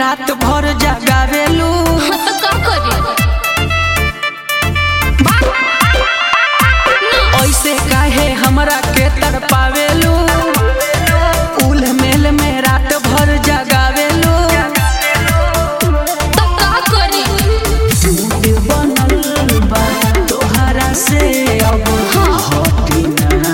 रात भर जगावेलू तो का करी ऐसे काहे हमरा के तड़पावेलू उल मेल में रात भर जगावेलू तो का करी मूड बनल बा तोहरा से अब हटी ना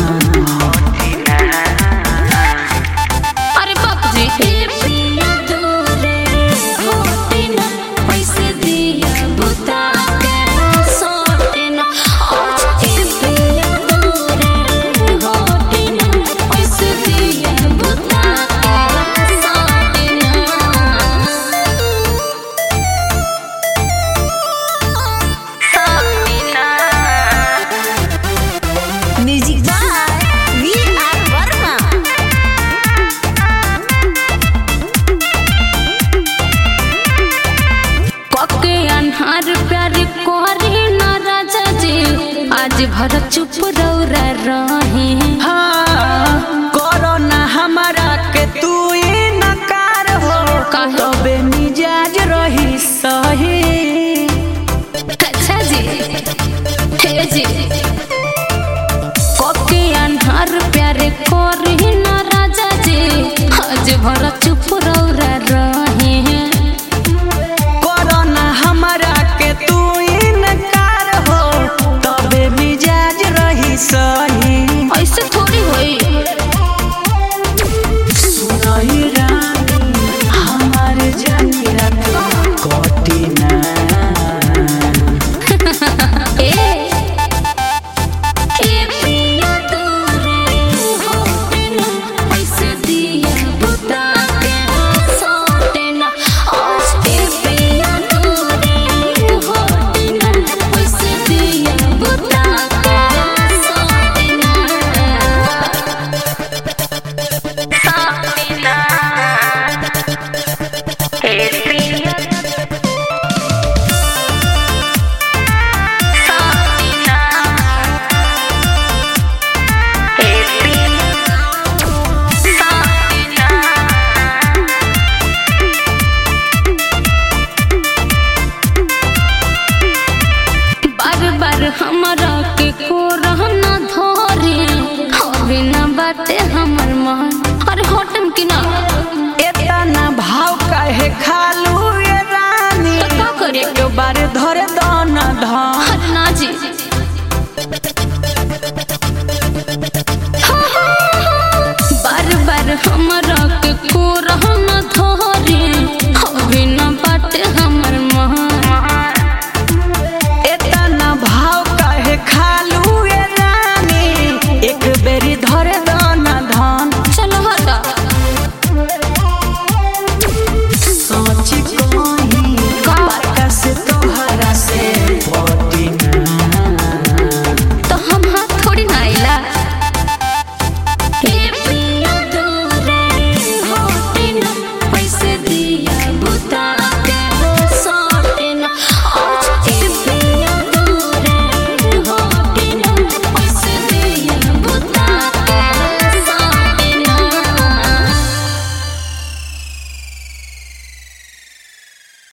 अरे बाप जी ए पिया दूरे होते ना पैसे दिया बुता के सोते ना आज ए पिया दूरे होते ना पैसे दिया बुता के सोते ना music by V R Verma पके अन्हार प्यार कोरी ना राजा जी आज भर चुप रौरा रहे हाँ करो ना हमारा के तू नकार हो काहे? तबे मिजाज रही सही अच्छा जी हे जी पके अन्हार प्यार कोरी ना राजा जी आज भर चुप रौरा रहे करो ना हमारा के तू इनकार हो तबे मिजाज रही सही ऐसे थोड़ी होई सुनही रानी हमार जानी रात कटी ना ए ए पिया दूरे होते ना पैसे दिया बुता के सोते ना आज ए पिया दूरे होते ना पैसे दिया बुता के सोते ना सोते ना ए पिया बार बार हमरा के को रहना धोरे अभी ना बाटे हमर मन अरे होटम की ना एतना भाव काहे खालू ये रानी तो का करे एक बार धरे दन धन अरे ना जी बार बार हमरा के को रहना धोरे अभी ना बाटे हमर मन एतना भाव काहे खालू ये रानी एक बेरी धरे दन धन चलो हटा सोच कहीं बात से तोहरा से पटी ना तो हम हाथ थोड़ी ना आइला हे पिया दूरे होते ना पैसे दिया बुता